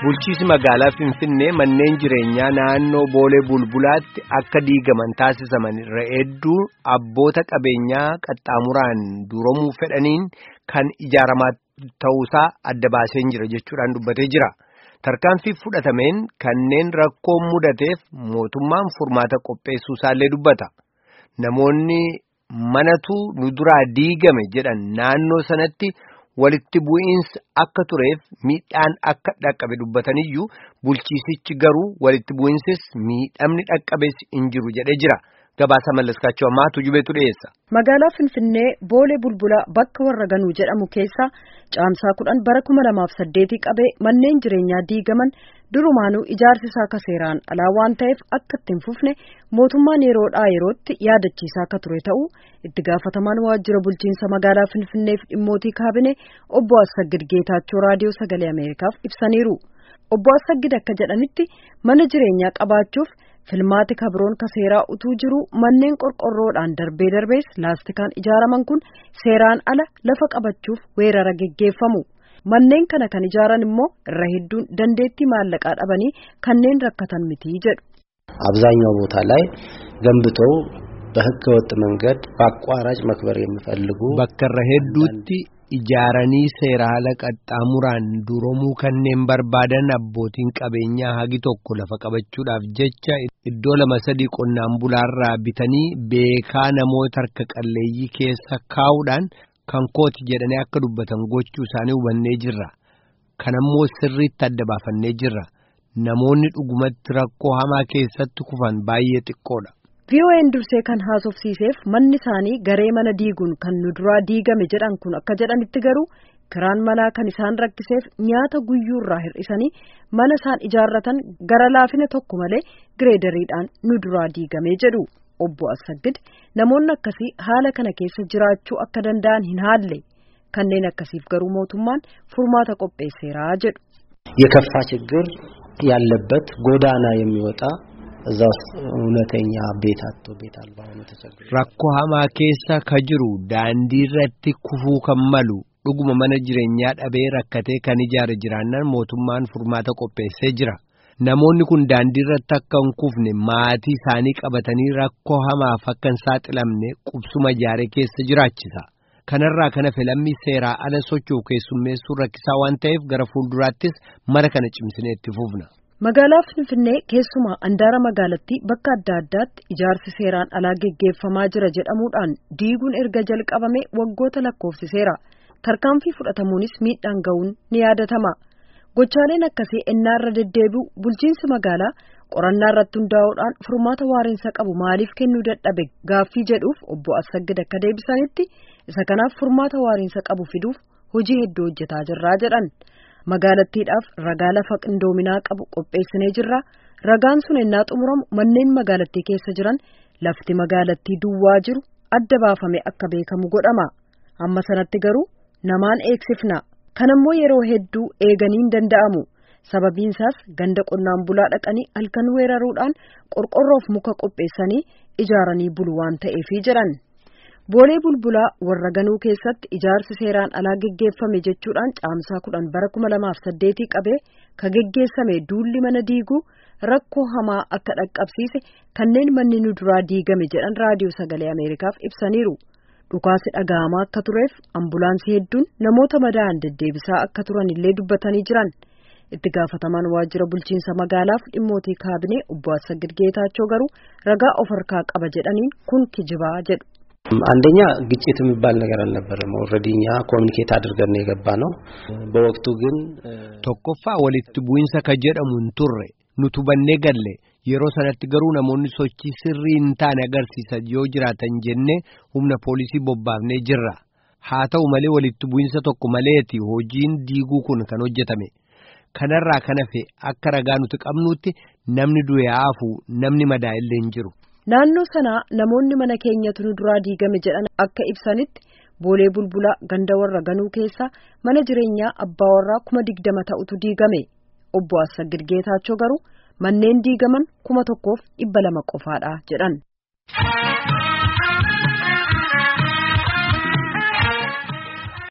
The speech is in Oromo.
Bulchiisi magaalaa Finfinnee manneen jireenyaa naannoo Boolee Bulbulaatti akka diigaman taasisaman irra hedduu abboota qabeenyaa qaxxaamuraan duuramuu fedhaniin kan ijaaramaa ta'uusaa adda baasee jira jechuudhaan dubbatee jira. Tarkaanfii fudhatameen kanneen rakkoon mudateef mootummaan furmaata qopheessuusaallee dubbata. Namoonni manatu nu duraa diigame jedhan naannoo sanatti. walitti bu'iinsi akka tureef miidhaan akka dhaqqabe dubbataniyyuu bulchiisichi garuu walitti bu'iinsis miidhamni dhaqqabees hin jiru jedhee jira gabaasa mallaskaachuu ammaa tujubeetu dhiyeessa. Magaalaa Finfinnee Boolee Bulbulaa bakka warra ganuu jedhamu keessa caamsaa kudhan bara kuma lamaaf saddeetii qabee manneen jireenyaa diigaman durumaanuu ijaarsi isaa akka seeraan alaa waan ta'eef akka itti hin fufne mootummaan yeroodhaa yerootti yaadachiisaa akka ture ta'uu itti gaafatamaan waajjira bulchiinsa magaalaa Finfinneef dhimmootii kaabinee obbo Assaggid Geetaachoo raadiyoo sagalee Ameerikaaf ibsaniiru. Obbo Assaggid akka jedhanitti mana jireenyaa qabaachuuf filmaati kabroon ka seeraa utuu jiru manneen qorqorroodhaan darbee darbees laastikaan ijaaraman kun seeraan ala lafa qabachuuf weerara geggeeffamu. Manneen kana kan ijaaran immoo irra hedduun dandeettii maallaqaa dhabanii kanneen rakkatan miti jedhu. አብዛኛው ቦታ ላይ ገንብተው በህገ ወጥ መንገድ በአቋራጭ መክበር የሚፈልጉ bakka irra hedduutti ijaaranii seera haala qaxxaamuraan duroomuu kanneen barbaadan abbootiin qabeenyaa hagi tokko lafa qabachuudhaaf jecha iddoo lama sadii qonnaan bulaarraa bitanii beekaa namoota harka qalleeyyii keessa kaa'uudhaan kan kooti jedhanii akka dubbatan gochuu isaanii hubannee jirra. Kanammoo sirriitti adda baafannee jirra. Namoonni dhugumatti rakkoo hamaa keessatti kufan baay'ee xiqqoodha. VOA'n dursee kan haasofsiiseef manni isaanii garee mana diiguun kan nu duraa diigame jedhan kun akka jedhanitti garuu kiraan manaa kan isaan rakkiseef nyaata guyyuurraa hir'isanii mana isaan ijaarratan gara laafina tokko malee gireedariidhaan nu duraa diigame jedhu obbo Assaggid namoonni akkasii haala kana keessa jiraachuu akka danda'an hin haalle kanneen akkasiif garuu mootummaan furmaata qopheesseeraa jedhu. የከፋ ችግር ያለበት ጎዳና የሚወጣ እዛ ውስጥ እውነተኛ ቤት አጥቶ ቤት አልባ ሆኖ ተቸግሮ Rakkoo hamaa keessa ka jiru daandii irratti kufuu kan malu dhuguma mana jireenyaa dhabee rakkatee kan ijaare jiraannan mootummaan furmaata qopheessee jira. Namoonni kun daandii irratti akka hin kufne maatii isaanii qabatanii rakkoo hamaaf akka hin saaxilamne qubsuma ijaaree keessa jiraachisa. Kanarraa kana filammii seeraa ala socho'u keessummeessuu rakkisaa waan ta'eef gara fuulduraattis mara kana cimsinee itti fufna. Magaalaa Finfinnee keessumaa andaara magaalattii bakka adda addaatti ijaarsi seeraan alaa geggeeffamaa jira jedhamuudhaan diiguun erga jalqabame waggoota lakkoofsiseera. Tarkaanfii fudhatamuunis miidhaan ga'uun ni yaadatama. Gochaaleen akkasii ennaarra deddeebi'u bulchiinsi magaalaa qorannaa irratti hundaa'uudhaan furmaata waariinsa qabu maaliif kennuu dadhabe gaaffii jedhuuf obbo Assaggid akka deebisanitti isa kanaaf furmaata waariinsa qabu fiduuf hojii hedduu hojjetaa jirraa jedhan. magaalattiidhaaf ragaa lafa qindoominaa qabu qopheessinee jirra ragaan sun ennaa xumuramu manneen magaalattii keessa jiran lafti magaalattii duwwaa jiru adda baafame akka beekamu godhama amma sanatti garuu namaan eegsifna kanammoo yeroo hedduu eeganiin danda'amu sababiinsaas ganda qonnaan bulaa dhaqanii halkan weeraruudhaan qorqorroof muka qopheessanii ijaaranii bulu waan ta'eefi jedhan. Boolee bulbulaa warra ganuu keessatti ijaarsi seeraan alaa geggeeffame jechuudhaan caamsaa kudhan bara kuma lamaaf saddeetii qabee ka geggeessame duulli mana diiguu rakkoo hamaa akka dhaqqabsiise kanneen manni nu duraa diigame jedhan raadiyoo sagalee Ameerikaaf ibsaniiru. Dhukaasi dhaga'amaa akka tureef ambulaansii hedduun namoota madaa'an deddeebisaa akka turan illee dubbatanii jiran. Itti gaafatamaan waajjira bulchiinsa magaalaaf dhimmootii kaabinee obbo Assaggid Geetaachoo garuu ragaa of harkaa qaba jedhaniin kun kijibaa jedhu. አንደኛ ግጭት የሚባል ነገር አልነበረም። ኦልሬዲ እኛ ኮሚኒኬት አድርገን ነው የገባ ነው። በወቅቱ ግን Tokkoffaa walitti bu'insa ka jedhamu hin turre nutu bannee galle yeroo sanatti garuu namoonni sochii sirrii hin taane agarsiisan yoo jiraatan jennee humna poolisii bobbaafnee jirra. Haa ta'u malee walitti bu'insa tokko maleeti hojiin diiguu kun kan hojjetame. Kanarraa kan hafe akka ragaa nuti qabnutti namni du'e hafu namni madaa illee hin jiru. Naannoo sanaa namoonni mana keenyatu nu duraa diigame jedhan akka ibsanitti boolee bulbulaa ganda warra ganuu keessa mana jireenyaa abbaa warraa kuma digdama ta'utu diigame obbo Assaggid Geetaachoo garuu manneen diigaman kuma tokkoof dhibba lama qofaadha jedhan.